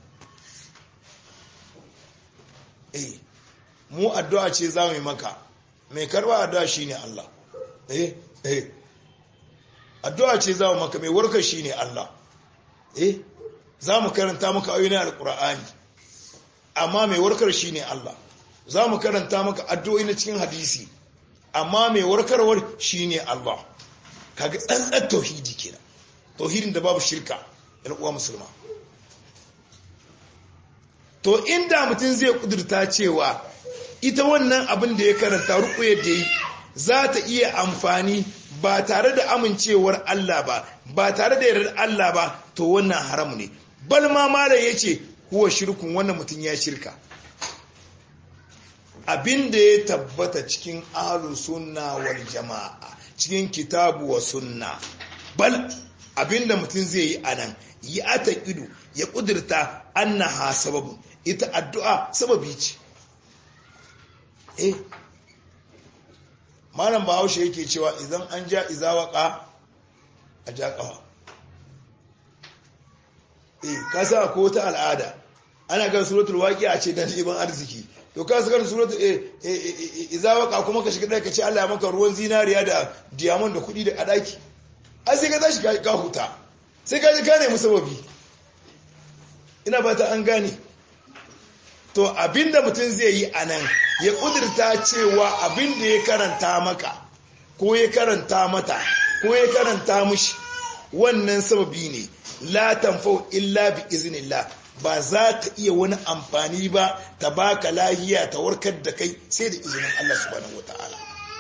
eh mu addu'a ce za mu yi maka mai karba addu'a shine Allah eh eh addu'a ce za mu maka mai warkar shine Allah eh za mu karanta maka ayoyin alqur'ani amma mai warkar shine Allah za mu karanta maka addu'o'i na cikin hadisi amma mai warkarwar shine Allah kaga tsantsan tauhidi kenan tauhidin da babu shirka ɗan uwa musulma to inda mutum zai kudurta cewa ita wannan abin da ya karanta ruƙuyar da yi za ta iya amfani ba tare da amincewar Allah ba ba tare da yardar Allah ba to wannan haram ne bal ma malam yace huwa shirkun wannan mutum ya shirka abin da ya tabbata cikin ahlu sunna wal jama'a cikin kitabu wa sunna bal abin da mutum zai yi anan yi ata ido ya kudurta annaha sababu ita addu'a sababi ce eh malam bahaushe yake cewa idan an ja izawaka a ja kafa eh ka sa ko wata al'ada ana ga suratul waqi a ce dan ibn arziki to ka saka suratul eh izawaka kuma ka shiga ka ce Allah ya maka ruwan zinariya da diamond da kudi da adaki ai sai ka tashi ka huta sai ka ji ka nemi sababi ina fata an gane to abinda mutum zai yi a nan ya kudurta cewa abinda ya karanta maka ko ya karanta mata ko ya karanta mushi wannan sababi ne la tanfau illa bi iznillah ba za ta iya wani amfani ba ta baka lahiya ta warkar da kai sai da izinin Allah subhanahu wataala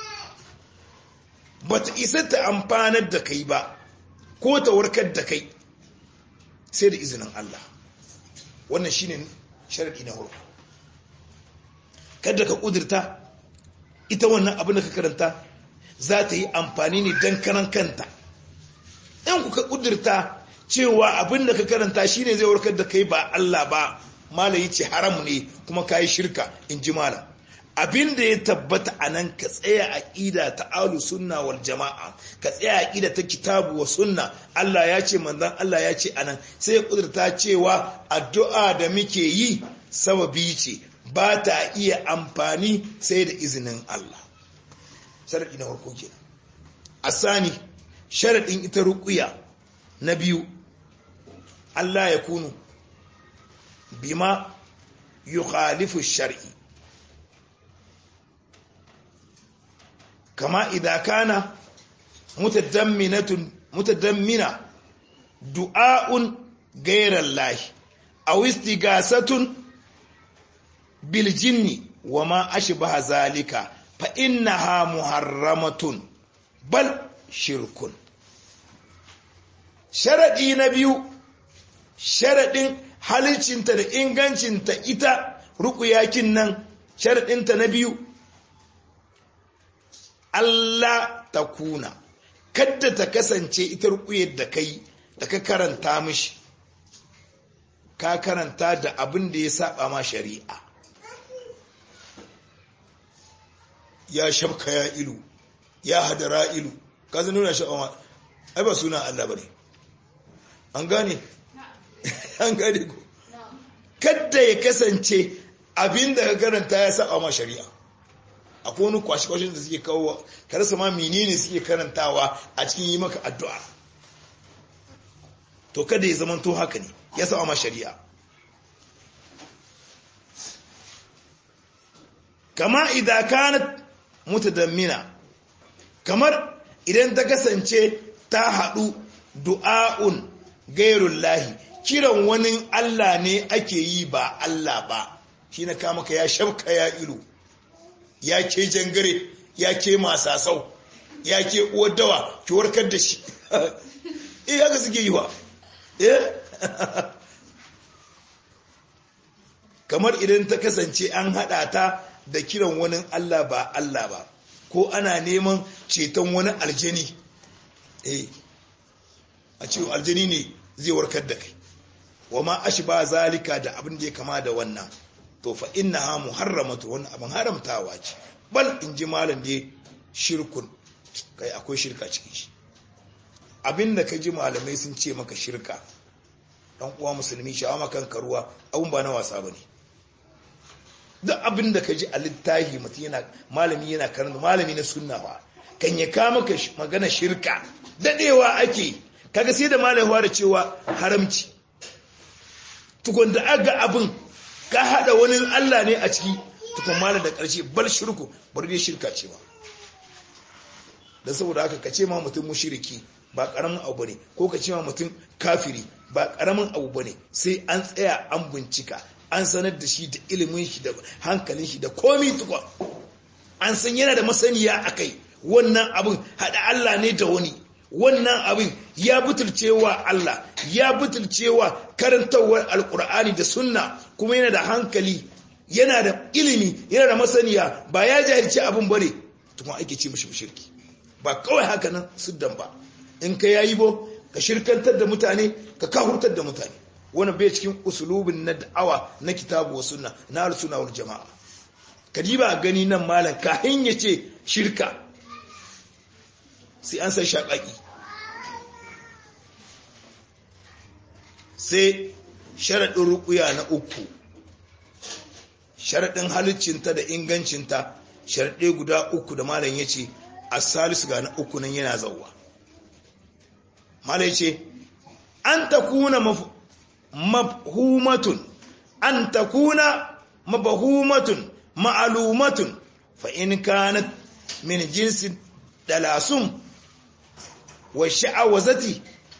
ba ta isa ta amfanar da kai ba ko ta warkar da kai sai da izinin Allah wannan shine sharadi na farko kada ka kudurta ita wannan abin da ka karanta za ta yi amfani ne don karan kanta in kuka kudurta cewa abin da ka karanta shine zai warkar da kai ba Allah ba malayi ce haram ne kuma ka yi shirka in ji malam abin da ya tabbata a nan ka tsaya aƙida ta alu sunna wal jama'a ka tsaya aƙida ta kitabu wa sunna Allah ya ce manzon Allah ya ce anan sai ya kudurta cewa addu'a da muke yi sababi ce ba ta iya amfani sai da izinin Allah sharaɗi na farko kenan asani sharaɗin ita ruƙuya na biyu Allah ya kunu bima yukhalifu shar'i kama idza kana mutadamminatun mutadammina du'a'un ghayra Allah aw istighasatun bil jinni wa ma ashbaha zalika fa innaha muharramatun bal shirkun sharadi na biyu sharadin halicinta da ingancinta ita rukuyakin nan sharadinta na biyu Allah ta kuna kadda ta kasance ita rukuyar da kai da ka karanta mishi ka karanta da abin da ya saba ma shari'a ya shabka ya ilu ya hadara ilu ka zai nuna shi ai ba suna Allah bane an gane an gane ku kadda ya kasance abin da ka karanta ya saba ma shari'a akwai wani kwashe-kwashen da suke kawo ka rasa ma menene suke karantawa a cikin yi maka addu'a to kada ya zama to haka ne ya saba ma shari'a kama idan kanat mutadammina kamar idan ta kasance ta haɗu du'a'un gairun lahi kiran wani Allah ne ake yi ba Allah ba shi na kama ka ya shabka ya ilu ya ke jangare ya ke masasau ya ke uwar dawa ki warkar da shi eh haka suke yi wa eh kamar idan ta kasance an haɗa ta da kiran wani Allah ba Allah ba ko ana neman ceton wani aljani eh a ce aljani ne zai warkar da kai wa ma ba zalika da abin da ya kama da wannan to fa innaha muharramatu wannan abin haramtawa ce bal in ji malam da shirkun kai akwai shirka cikin shi abin da ka ji malamai sun ce maka shirka dan uwa musulmi shawa makan karuwa abun ba na wasa bane duk abin da ka ji a littafi mutum yana malami yana karanta malami na sunna ba kan ya kama ka magana shirka dadewa ake kaga sai da malaiwa da cewa haramci tukun da aga abin ka hada wani Allah ne a ciki tukun malam da karshe bal shirku bari dai shirka ce ba da saboda haka ka ce ma mutum mushriki ba karamin abu bane ko ka ce ma mutum kafiri ba karamin abu bane sai an tsaya an bincika an sanar da shi da ilimin shi da hankalin shi da komi tukwa an san yana da masaniya akai wannan abin hada Allah ne da wani wannan abin ya butulcewa Allah ya butulcewa karantawar alkur'ani da sunna kuma yana da hankali yana da ilimi yana da masaniya ba ya jahilci abin bane tukun ake ce mishi shirki ba kawai haka nan siddan ba in ka yayi bo ka shirkantar da mutane ka kahurtar da mutane wani bai cikin usulubin na da'awa na kitabu wa sunna na al-sunna wal jama'a kadiba gani nan malam kahin yace shirka sai an san shaƙaƙi sai sharaɗin rukuya na uku sharaɗin halittinta da ingancinta sharaɗe guda uku da malam ya ce a salisu ga na uku nan yana zauwa malam ya ce an ta kuna mafhumatun an ta kuna mabahumatun ma'alumatun fa in kanat min jinsin dalasum wa sha'awazati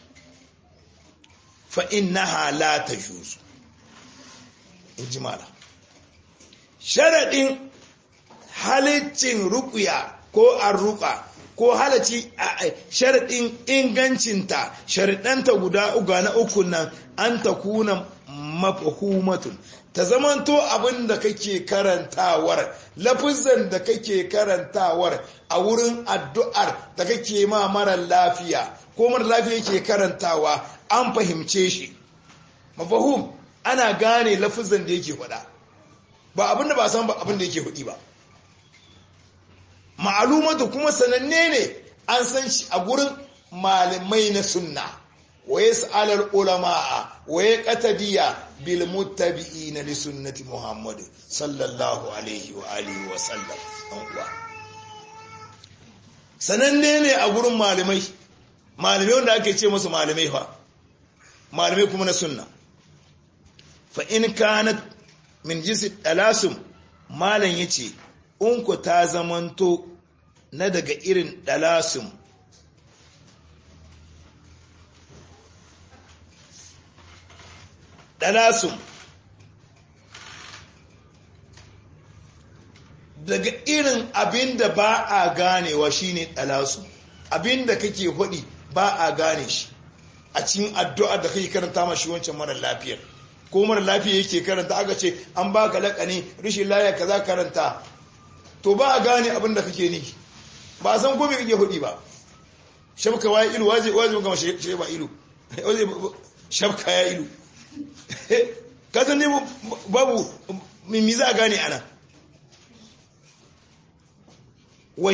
fa innaha la tajuz in ji mala sharadin halittin ruqya ko arruqa ko halacci sharadin ingancinta sharadanta guda uga na uku nan an takuna mafhumatun ta zamanto abin da kake karantawar lafizan da kake karantawar a wurin addu'ar da kake ma mara lafiya ko mara lafiya yake karantawa an fahimce shi mafahum ana gane lafizan da yake faɗa ba abin da ba san ba abin da yake hudi ba ma'alumatu kuma sananne ne an san shi a gurin malamai na sunna wa yas'alul ulama'a wa yaqtadiya bil muttabi'ina li sunnati muhammad sallallahu alaihi wa alihi wa sallam an uwa sananne ne a gurin malamai malamai wanda ake ce musu malamai fa malamai kuma na sunna fa in kanat min jinsi dalasum malam yace in ku ta zamanto na daga irin dalasum dalasum daga irin abin da ba a ganewa shine dalasum abin da kake hudi ba a gane shi a cikin addu'ar da kake karanta ma shi wancan mara lafiyar ko mara lafiya yake karanta aka ce an baka lakani rishin lafiya kaza karanta to ba a gane abin da kake ni ba a san ko me kake hudi ba shabka wa ilu waje waje gama shi ba ilu shabka ya ilu kasan ne babu mimmi za a gane ana wa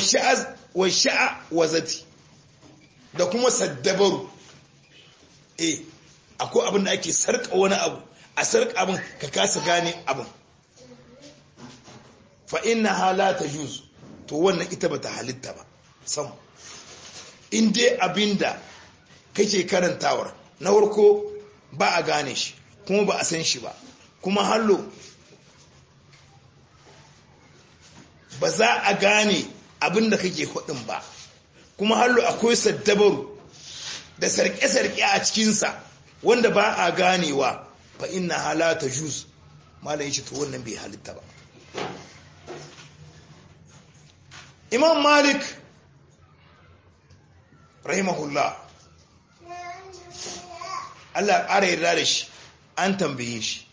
sha'a wa zati da kuma saddabaru e akwai abin da ake sarka wani abu a sarka abin ka kasa gane abin fa inna hala ta juz to wannan ita bata halitta ba sam in dai abinda kake karantawar na farko ba a gane shi kuma ba a san shi ba kuma hallo ba za a gane abinda kake hudin ba kuma hallo akwai saddabaru da sarke-sarke a cikinsa wanda ba a ganewa fa inna halata juz malam yace to wannan bai halitta ba imam malik rahimahullah Allah ƙara yarda da shi an tambaye shi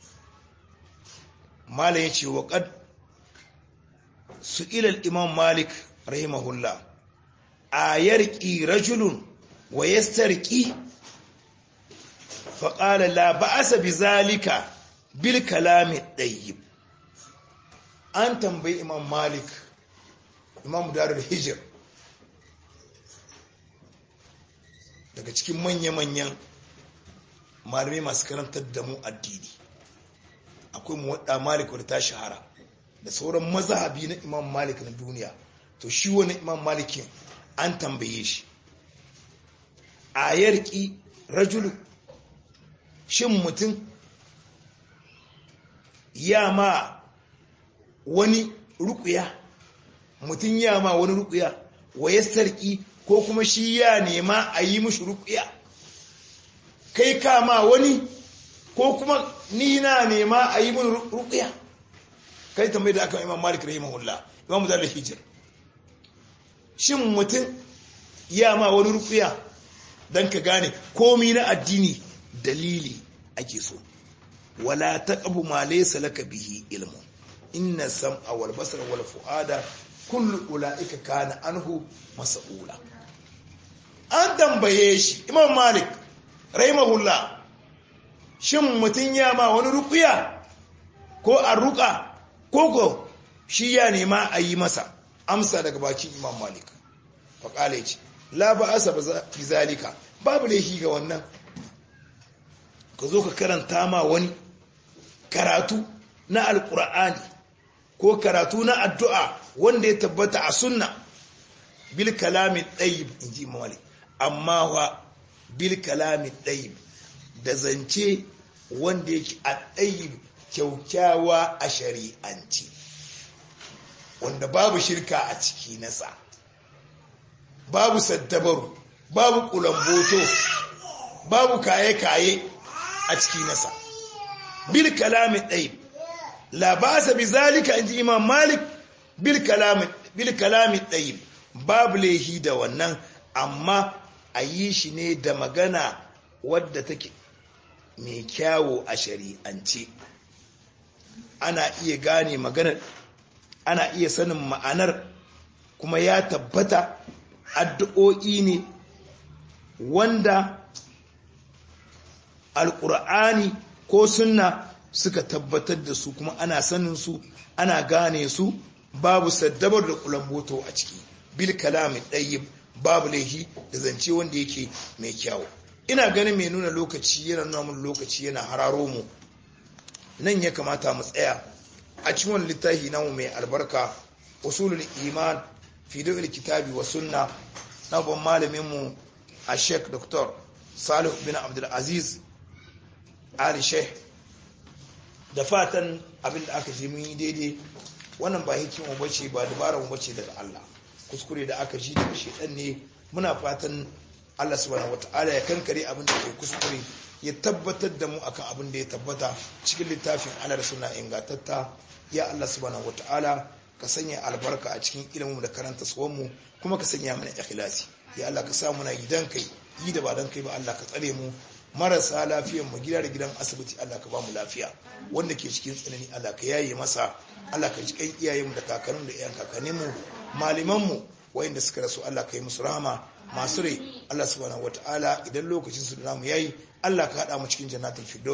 malam yace wa qad su'ila al-imam malik rahimahullah ayarqi rajulun wa yastarqi فقال لا بأس بذلك بالكلام الطيب an tambayi imam malik imam darul hijir daga cikin manya-manyan malamai masu karantar da mu addini akwai muwadda malik wadda ta shahara da sauran mazhabi na imam malik na duniya to shi wani imam malikin an tambaye shi a yarki rajulu shin mutum ya ma wani rukuya mutum ya ma wani rukuya wa ya sarki ko kuma shi ya nema a yi mushi rukuya kai kama wani ko kuma ni na nema a yi mun rukuya kai tambayi da aka imam malik rahimahullah imam da hijir shin mutum ya ma wani rukuya don ka gane komi na addini dalili ake so wala taqbu ma laysa laka bihi ilmun inna sam'a wal basara wal fuada kullu ulaika kana anhu mas'ula an tambaye shi imam malik rahimahullah shin mutun ya ma wani ruqya ko arruqa ko ko shi ya nema a yi masa amsa daga bakin imam malik fa kale ce la ba'asa bi zalika babu laifi ga wannan ka zo ka karanta ma wani karatu na alkur'ani ko karatu na addu'a wanda ya tabbata a sunna bil kalamin ɗayib in ji mawali amma wa bil kalamin ɗayib da zance wanda yake a ɗayib kyaukyawa a shari'anci wanda babu shirka a ciki nasa babu saddabaru babu kulamboto babu kaye-kaye a ciki nasa bil kalamin ɗai labasa bi zalika inji imam malik bil kalamin ɗai babu laihi da wannan amma a yi shi ne da magana wadda take mai kyawo a shari'ance ana iya gane maganar ana iya sanin ma'anar kuma ya tabbata addu'o'i ne wanda alƙur'ani ko sunna suka tabbatar da su kuma ana sanin su ana gane su babu saddabar da kulamboto a ciki bil kalamin ɗayyib babu laihi da zance wanda yake mai kyawu ina ganin mai nuna lokaci yana nuna mun lokaci yana hararo mu nan ya kamata mu tsaya a cikin wani littafi namu mai albarka usulul iman fi dawil kitabi wa sunna na ban malamin mu a sheikh dr salih bin abdul aziz ali sheikh da fatan abin da aka ji mun yi daidai wannan ba hikima bace ba dabara mu bace daga Allah kuskure da aka ji daga shedan ne muna fatan Allah subhanahu wataala ya kankare abin da ke kuskure ya tabbatar da mu akan abin da ya tabbata cikin littafin Allah da suna ingantatta ya Allah subhanahu wataala ka sanya albarka a cikin ilimin da karanta tsohon mu kuma ka sanya mana ikhlasi ya Allah ka sa muna gidan kai yi da ba dan kai ba Allah ka tsare mu marasa lafiyar mu gida da gidan asibiti Allah ka ba mu lafiya wanda ke cikin tsanani Allah ka yaye masa Allah ka ji kan iyayenmu da kakannin da iyayen kakanninmu malaman mu wayanda suka rasu Allah ka yi musu rahama masu rai Allah subhanahu wataala idan lokacin su da namu yayi Allah ka hada mu cikin jannatul firdaus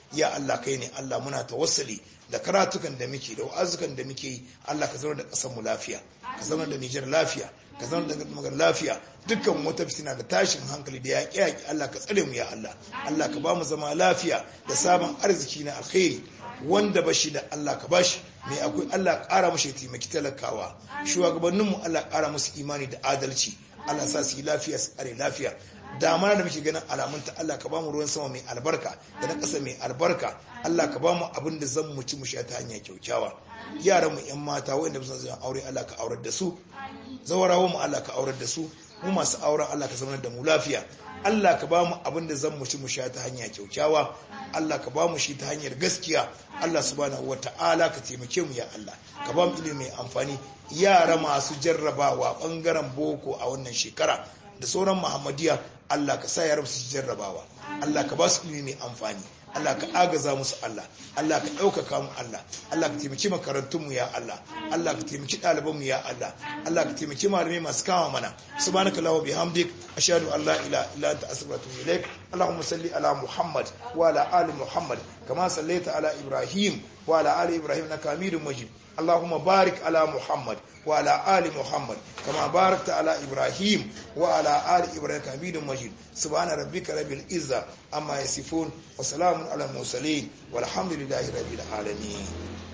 ya Allah kai ne Allah muna tawassuli da karatukan da muke da wa'azukan da muke yi Allah ka zama da ƙasar mu lafiya ka zama da Nijar lafiya ka zama da magar lafiya dukkan wata fitina da tashin hankali da yaƙi yaƙi Allah ka tsare mu ya Allah Allah ka ba mu zama lafiya da sabon arziki na alkhairi wanda bashi da Allah ka bashi mai akwai Allah ƙara mashi taimaki talakawa shugabanninmu Allah ƙara musu imani da adalci Allah sa su yi lafiya su tsare lafiya damana da muke ganin alamunta Allah ka bamu ruwan sama mai albarka da na ƙasa mai albarka Allah ka bamu abin da zan mu ci mu sha ta hanya kyaukyawa yaran mu yan mata wanda ba su zan aure Allah ka aurar da su zawarawa mu Allah ka aurar da su mu masu auren Allah ka zama da mu lafiya Allah ka bamu abin da zan mu ci mu sha ta hanya kyaukyawa Allah ka bamu shi ta hanyar gaskiya Allah subhanahu wata'ala ka taimake mu ya Allah ka bamu ilimi mai amfani yara masu jarrabawa bangaren boko a wannan shekara da sauran muhammadiya Allah ka sa yaran su jarrabawa Allah ka ba su ilimi mai amfani Allah ka agaza musu Allah Allah ka ɗaukaka mu Allah Allah ka taimaki makarantun mu ya Allah Allah ka taimaki ɗaliban mu ya Allah Allah ka taimaki malamai masu kama mana subhanaka allahumma bihamdik ashhadu an la ilaha illa anta astaghfiruka wa atubu ilaik اللهم صل على محمد وعلى آل محمد كما صليت على إبراهيم وعلى آل إبراهيم إنك حميد مجيد اللهم بارك على محمد وعلى آل محمد كما باركت على إبراهيم وعلى آل إبراهيم حميد مجيد سبحان ربك رب العزة أما يصفون وسلام على المرسلين والحمد لله رب العالمين